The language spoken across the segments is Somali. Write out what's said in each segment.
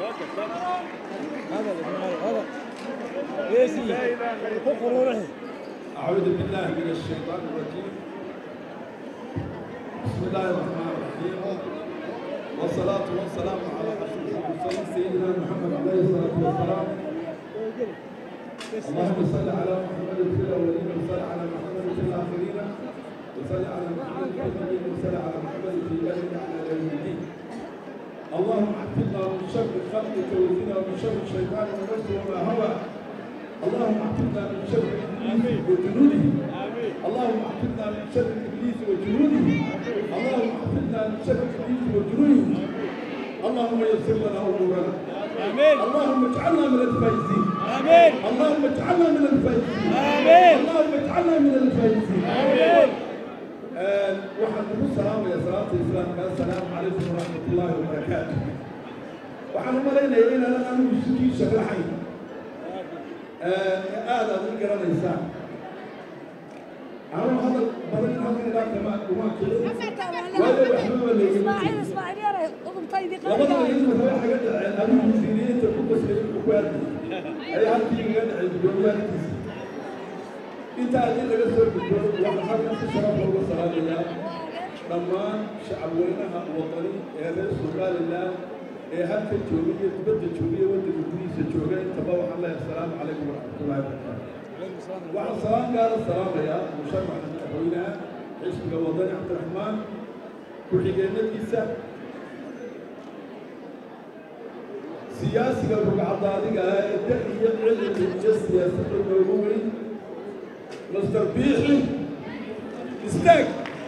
هذا هذا ايسي قروره أعوذ بالله من الشيطان الرجيم بسم الله الرحمن الرحيم والصلاة والسلام على أشرف المرسلين سيدنا محمد عليه الصلاة والسلام اللهم صل على محمد في الأولين وصل على محمد في الآخرين وصل على محمد في الآخرين وصل على محمد في الآخرين على يوم الدين اللهم احفظنا من شر خلقك وزنا ومن شر الشيطان ونفسه وما هوى اللهم احفظنا من شر ابليس وجنوده اللهم احفظنا من شر ابليس وجنوده اللهم احفظنا من شر ابليس وجنوده اللهم يسر لنا امورنا امين اللهم اجعلنا من الفائزين امين اللهم اجعلنا من الفائزين امين اللهم اجعلنا من الفائزين امين آه، waxaan ugu salaamaya salaata islaamka assalaamu calaykum waraxmat ullaahi wabarakaatu waxaan u malaynayaa inaanan anigu isikii sharaxayn aad aad ii garanaysaan anuu hadal badan halkan ilaa kama uma kicin waayo waxbaba leegama اسماعيل اسماعيل يا رأي اضم طيدي labada idinka waxay ga dhaceen adigu wasiiriyiinta ku qasbay ku kuwaadiyay ayaa halkii iga dhacay gudoomiyaadkiisa inta haddii laga soo gudbo waxaan halkan si sharaf looga salaamayaa dhammaan shacabweynaha wadani ee reer somalilan ee halka jooga iyo dibadda jooga iyo waddanka gudihiisa jooga intaba waxaan leeyahay asalaamu calaykum waraxmatullahi wabarakaatu waxaan salaan gaara salaamayaa musharaxa madaxweynaha xisbiga wadani cabdiraxmaan ku-xigeenadiisa siyaasiga rugcadaadiga ah ee da iyo cilmi iyo siyaasadda noogu weyn master biixi istaag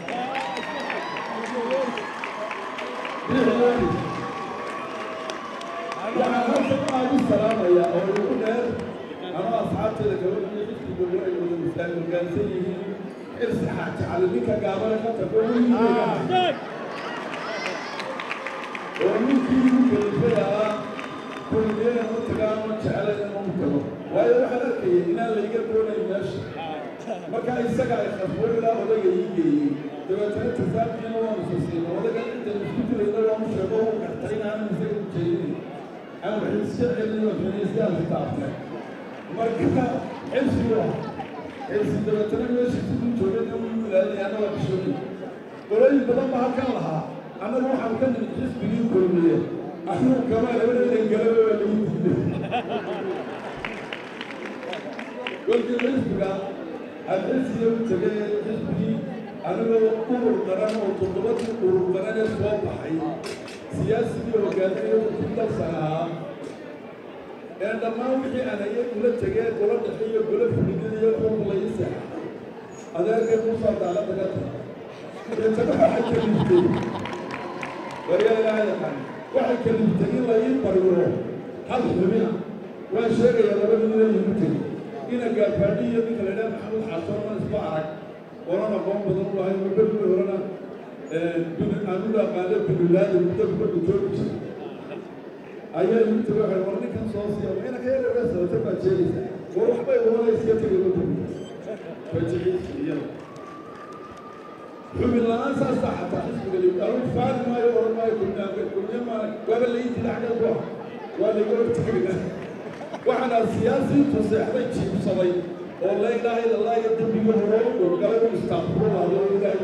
waxaan halkan aad u salaamayaa oo ugu dheer anoo asxaabteeda gabadha iyo xisbiga ay wada misaal hoggaansan yihiin xirsi xaaji cali ninka gaabana ka tago oo ninkii ugu kalifada ah kulliyeena u tagaan ma jecla inuu u tago waayo waxaan arkayay inaan layga doonayn meesha marka isaga ay khasbo ilaa odayga ii geeyey dabeetana tasaabkiina waanu sasiino odaga inta isku jirayna waanu sheego u gartay inaanu isaga u jeedin aan wax iska celin waxinaysiyaasi taabtay marka xilsi waa xilsi dabeetana meesha siduu joogay uu ilaalinay annaga bishoogay qolooyin badan baa halkan lahaa annagu waxaan ka nimid xisbigii kulmiye anuu kama labadaydan galaba waa lagu diiday kolkii xisbiga alxisiya u tegay xisbigii anigoo urur qaran oo toddobadii urur qaran ee soo baxay siyaasigii hoggaamiye ku dalsanahaa ee dhammaan wixii aan hayay kula tegee gola dhexe iyo gola fulidada iyo xog laii seexay adeerkay muusaa daala daga tahay deetana waxay kaliftay waryaa ilaaha yaqaan waxay kaliftay in la ii bariyo hal xubina waan sheegayaa laba nin inay igu tegi ina gaafaadhi iyo ninka la idhaha maxamed xasan oo isku arag oonan aqoon badan u lahay mabadii horena aanu dhaqaale binulaadi muddo kubadda joogi jiray ayaa igu tegi waxay war ninkan soo siiya waa ina ka yaraga sabata baad sheegaysaa war waxbay oranaysiya tegay waddanka fajiciisi iyada xubin la-aan saasaa xataa xisbiga la anu faali maayo oran maayo kulmiyaanka kulmiya maa waaba la yidhi dhacda ku ah waa layga hortagayna waxaana siyaasiintu seexday jiibsaday oo la ilaaha ila allah iyo dembiga hore u dhowgalay u istaaqfurulaado ilaahay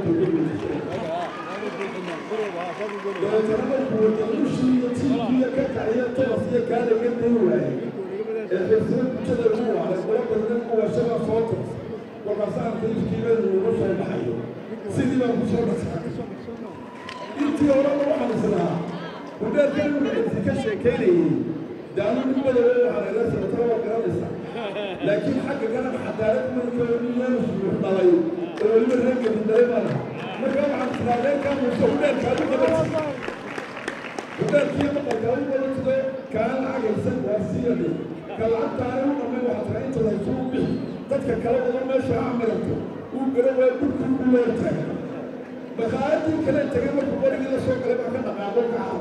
tooga dabeetana markuu wadanushii iyo tiikiya ka kaciya tobas iyo kaalaga day waayey ee xirsada bulshada ugu wacday qolo badan kuwa shaga soo tors kolkaasaan kayfkiiba nuuga soo baxayo sidii baan ku soo dhasay intii horeba waxaan islahaa hudheerkan wuxuu ka sheekaynayey daanu nin madowe waxaa laga sabata waa garanaysaa laakiin xagga garan cadaalad marka niyaanu suux dhalay oo weliba reerkadi dhalay baa lahaa marka waxaan islahaa reerkan muuse hudheerkaadu qabatay hudheerkii maqalkaadu qabatay kaan lacagaysan waa siyade ka lacagtaana u dhamay waxaa tagaa inta laysuu bixi dadka kala wada meesha ha marato uu gara waa dhulkii ugu leertahay baqaayadii kale tegay markuu qorigii la soo galay baa ka dhaqaaqo kaca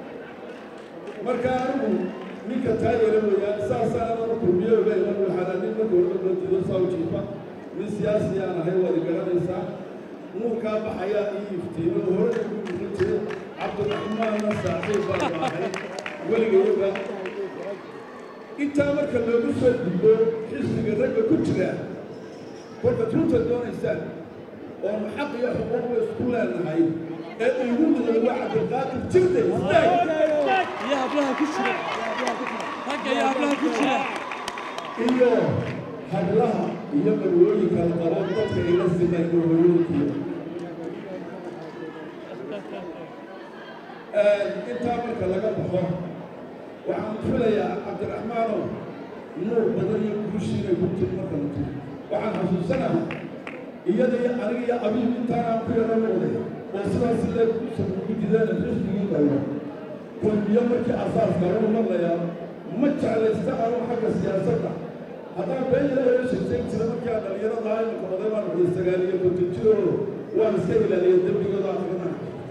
marka anigu ninka taayela weeyaan saasaan ana kulmiye ogeyn waxaana nin marka horba loo saa u jiifa nin siyaasi aan ahay waad garanaysaa nuurkaa baxayaa ii iftiimay oo hore ugu muuqan jiray cabdiraxmaanna saaxiib baan ahay weligayaba intaa marka loogu soo gudbo xisbiga ragga ku jira kolka runta doonaysaan oonu xaq iyo xuquuqba isku leenahay ee igu mudan waa cabdilqaadir jirde istaag iyo hablaha ku jira ragga iyo hablaha ku jira iyo hablaha iyo marwooyinka la qabo dadka ila simay marwooyinkiyo intaa marka laga baxo waxaan filayaa cabdiraxmaanow nuur badan iyo guushii inay ku tiri marka la tiri waxaan xasuusanaha iyada iyo aniga iyo abiib intaanaan ku yaro noqday oo sidaas lee ugu jideen xisbigii dawla kulmiyo markii asaaska lagu maqlayaa ma jeclaysta anu xagga siyaasadda haddaan been ilaahay oo sheegtay jira markii aan dhalinyarada ahay marka oday baan uxday sagaal iyo konton jiroodo waan iska ilaaliyay dembigooda akrina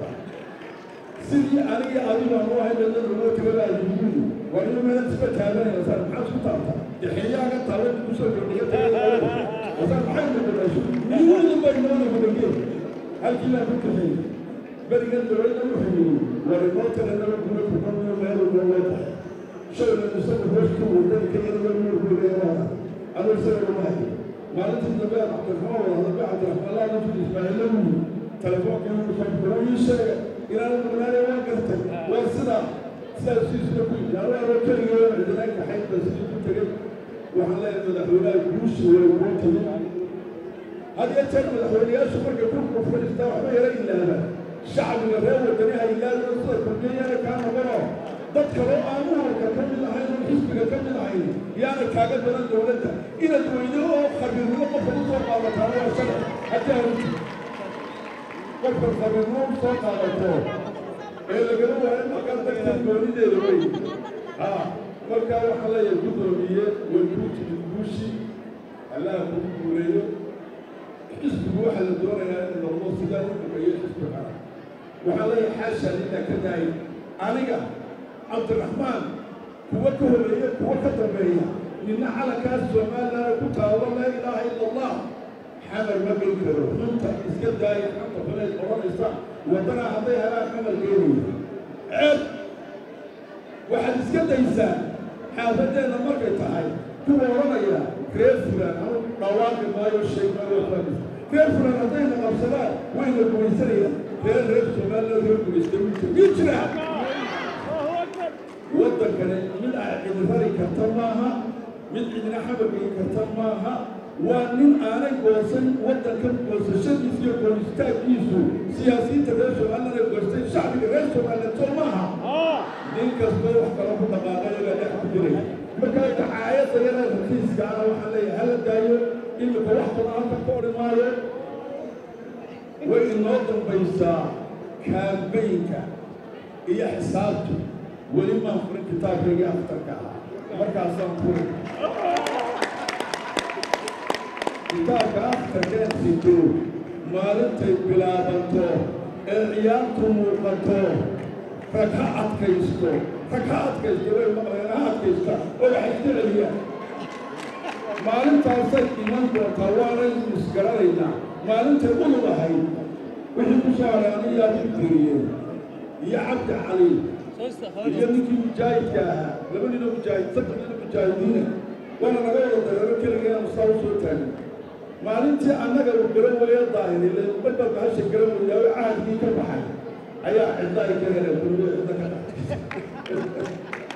sidii aniga adigu aan u ahay dada loo tagabaa yuguudi waa inuu meela isba taaganaya saan maxaad isku taabtaa dexeeyaaga taaba kusoo kordhiga tagayasaan maxay noqonayso yuguudi bay noona gudageen halkii baan ku kaxeeyey berigan dowladda wuxuu yidhi war inoo taganaba kuma kuqamiyo meel loo tahay shayna isagu hooska wadani ka yar warmuurku leeyaha anu isaga umahay maalintii dambe cabdiraxmaan wada hadalbe cabdiraxmaan laa nafsi ismaaciilla wuyi telefoonka inuu soo ii sheega inaan mugnaane waa gartay waa sidaa sidaas siisna ku yidhi anu anoo keligee cidinaan kaxayn ba sidii ku tegey waxaan leeyahay madaxweynaha guushi way ugu timi had iyo jeer madaxweynayaashu markay kurku fadhiistaa waxba yara ilaaba shacbiga reer wadani ha ilaalo sida kulmiyana kaa noqono dad kaloo aan uhalka ka mid ahayn oo xisbiga ka mid ahayn yaana kaaga daran dowladda inaad weydo oo khabiirnimo qofka u soo qaadataana waa sharci haddii aruti qofka khabiirnimo u soo qaadato ee lagala waayo markaa dagtan goonideeda wey ha markaa waxaa leeyahay guddoomiye way kuu timid guushi allaha kugu guureeyo xisbigu waxaa la doonayaa in noqdo sidaa u dhameeyo xisbi kala waxaa leeyahay xaasha lillah ka daayay aniga cabdiraxmaan kuwa ka horeeya kuwa ka dambeeya nina calankaas somalilan ku taabo laa ilaaha ila allah xamar ma geli karo xunta iska daaya xanta xuneed odhanaysa waddana hadday helaan xamar geenaya ceeb waxaad iska daysaa xaafadeenna markay tahay kuwa odhanaya reer fulaan anu dhawaaqi maayo sheeg maayo faamis reer fulaan haddayna qabsadaan wayna gumaysanayaan reer reer somalilan reer gumaysta wiilka mii jira waddankani mid a cidi rari karta maaha mid cidina xabagay karta maaha waa nin aanay goosan waddankan goosashadiisa iyo goonistaaggiisu siyaasiyiinta reer somalilan ay goostay shacbiga reer somalilan soo maaha nin kastoo wax kala ku dhaqaaqayagaa dhex ku jiray markaa dacaayadda yara rakiiska ana waxaan leeyahay hala daayo imika wax badan halka ka odhi maayo way inoo dambaysaa kaambaynka iyo xisaabtu weli maan furin kitaabkaygii aftarka ahaa markaasaan furin kitaabka aftarkeen sito maalintay bilaabanto ee ciyaartu muuqato rag ha adkaysto rag ha adkaysto way maqleen ha adkaysta oo waxay iska celiyaan maalintaasay iman doontaa waanaynu isgaranaynaa maalintay ulug ahayd wixii ku soo haray aniyaa ku tiriyeen iyo cabdi cali iyo ninkii mujaahidka ahaa laba nino mujaahid saddex nino mujaahidiina waana naga wada dareero keligeenu saa u soo taagay maalintii annaga uu garan waya daahirilen badbaa bahasha garan wayaawe cahadkii ka baxay ayaa ciddaay ka heleen kulmiyo cidda ka dhacay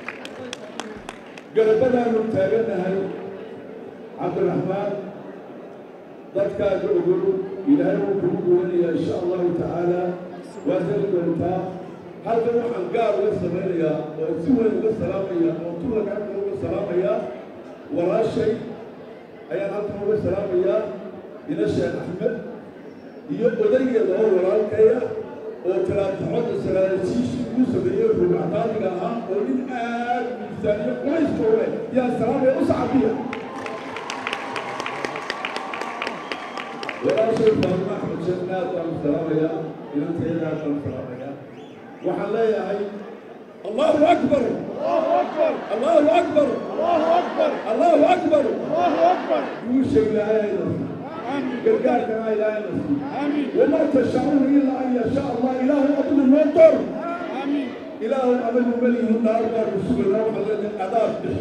garabadaanu taagannahay cabdiraxmaan dadkaaga ogol ilaahay wuu kugu guuranayaa insha allahu tacaala waa heli doontaa halkan waxaan gaar uga samaynayaa oo si weyn uga salaamaya oo tulagaaka uga salaamayaa walaashay ayaan halkan uga salaamayaa ina sheekh axmed iyo odaygeeda oo walaalkaya oo talaataxoda salaasiishii uu sameeyey rugacdaadiga ahaa oo nin aad miisaaniyo qulayska u leh yaa salaamaya u sacabiya walaashay faadima axmed sheekh aad baan salaamayaa inanteeda aad baan salaamayaa waxaan leeyahay allahu akbar allahu akbar allahu akbar guusha ilaahayna gargaarkana ilaahayna وما تشاءون إلا أن يشاء الله إله أبن المنطر إله أبن مليه النار بار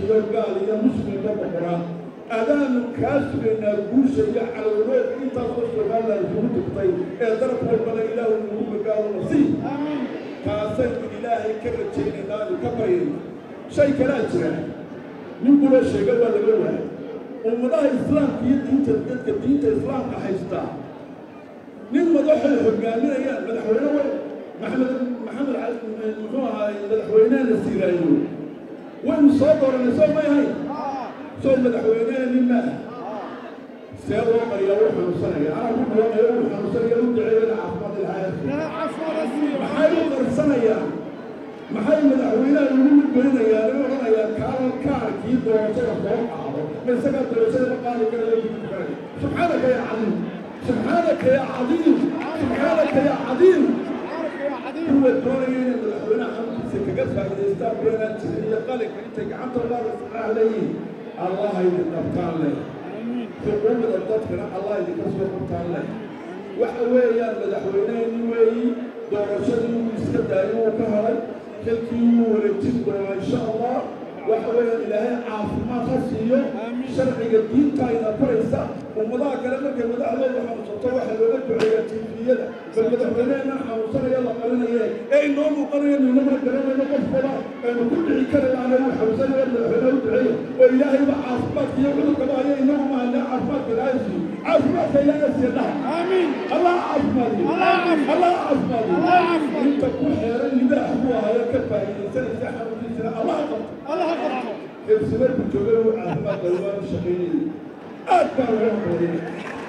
iyo gaal iyo muslimba boqoraa adaanu kaa sugaynaa guusha iyo calowneed intaasoo somalilan isugu tugtay ee daraf walbana ilaahu nagu magaalo nasiib kaasaynu ilaahay ka rajaynaynaa anu ka baryayna shay kalaa jira nin kula sheega waa laga waayay ummadaha islaamka iyo diinta dadka diinta islaamka haystaa nin madaxay hogaaminayaan madaxweyne wey maxamed maxamed cali muxuu ahaay madaxweynehena siiraayo waynu soo dooranay soo may ahayn soo madaxweyneheni maaha see loo qariyaa u xanuunsanaya anaa ku dhawaaqaya u xanuunsanaya u duceeyana caafimaad ilhaaya maxay u qarsanayaan maxay madaxweynaha ugu midgelinayaan u odhanayaan kaalan kaarkii doorashada soo qaado ma isagaa doorashada ma qaadi karayo gudub karaya subxaanaka ya cadiim subxaanaka ya cadiim subxaanaka ya cadiim kuwa doonaya inay madaxweynaha xanuunkiisa kaga faa'idaystaan beenaan jirin iyo qalinka intay gacanta laada saxaax leeyihin allah idin qabtaan leh xuquuqda dadkana allah idinka soo qabtaan leh waxa weeyaan madaxweyneheni weeyi doorashadii wuu iska daayay wuu ka helay xilkii wuu wareejin doonaa insha allah waxa weeyaan ilaahay caafimaad ha siiyo sharciga diinta ayna faraysa ummadaha kale markay madaxdooda xanuunsato waxaa looga duceeyaa tifiyada bal madaxweynehena xanuunsanaya la qarinaye ee inoo muuqanayo ninama garanayno qofkaba aynu ku dhici kari laana uu xanuunsanaya madaxweyneha u duceeya oo ilaahayba caafimaadka iyo cudurkaba haya inagu maana caafimaadka ilaahay siiyo caafimaadka ilaahay siiya dhaha آمين allah caafimaadiyo allah caafimaadiyo inta ku xeeran libaax buu ahayo ka faa'iidaysanaysa xanuunkiisana allah qabto الله أكبر xibsimarku jooga uu caafimaad qabo waanu shaqaynayay aad baa looga qoodinay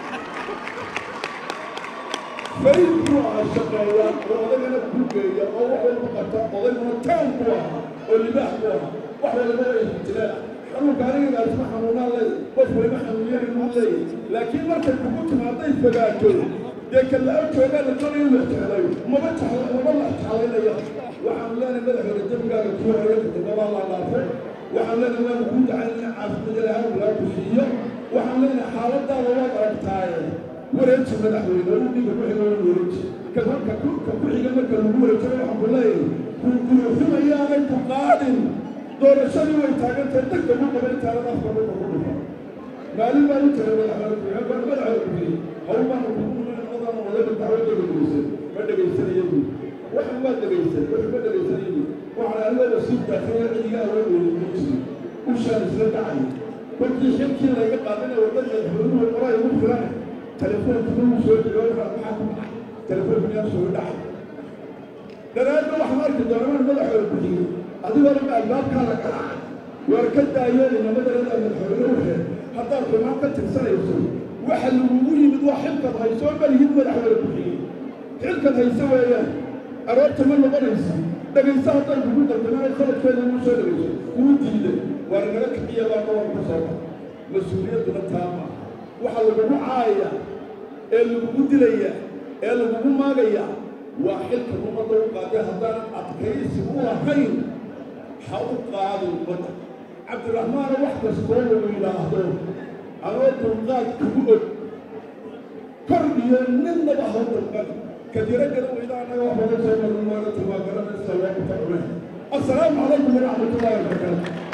farid buu ahaa shaqeeya oo odagana ku geeya oo wax walba qabta odayguna taan buu ahaa oo libaax buu ahaa wax walba way hijiraan xanuunka aniga isma xanuunaan leey qof waliba xanuunyari uu leeyahy laakiin markay kugu timaaday fogaato dee kallaa joogaa la doonaya in la jeclayo maba jecla maba la jeclaynaya waxaan leenahay madaxooda dembigaaga kuu horeeya kutubabaa la dhaafay waxaan leenahay waanu kuu dacayn in caafimaad ilahay lagaa kusiiyo waxaan leenahay xaaladaada waad aragtaaye wareeji madaxweyne oo dhiga ku xiga waa wareeji ka marka ku ka ku xiga marka lagu wareejiro waxaan ku leeyahay kuukuuxumayaanay ku qaadin doorashadii way taagantahay degdeg u qaba intaadan afka dhulka ku dhufa maalin baan u tagay madaxweyne ku-xigeen baan madaxweyne ku yidhi hawl baan ku nadan wadada dacwadda dhegeysan ma dhegeysanayo buuri waxan waa dhegeysan wuxuu ma dhegeysanayo buuri waxaan anigoo wasiir daakhiya cidiga awaa weelin jiri ushaan isla dhacay kolkii xilkii layga qaadina wadada madaxweynuhu qoraa igu filan telefoonkiina wuu soo dhigo waxaa maxaa ku dhacay telefoonkiina soo dhacay daraadna waxaan arki doonaa madaxweyne ku xigay adigoo dhan albaabkaada garaacay waar ka daayeelina madaxda madaxweyne u xeer haddaad xumaan ka tirsanayso waxa lagugu yimid waa xilkad haysoo malihid madaxweyne ku xigay xilkad hayse weeyaan aroorta ma noqonaysa dhegaysa hadday kugu dardamaan khaladkeeda ugu soo dhegayso kuu diiday waar naga kixiya baa dhawan ka soo bax mas-uuliyadduna taama waxaa lagugu caaya ee lagugu dilaya ee lagugu maagaya waa xilka ummadda u qaaday haddaan adkaysi u lahayn ha u qaadin ummadda cabdiraxmaana wax kastoo lagu yidhaahdo anoo dulqaad kugu og kor iyo ninnaba ha u dulqad kadira gara weyda annaga wax badan soo marin waaga tilmaa garanaysa waa ku tacune assalaamu calaykum waraxmatullaahi wabarakaatu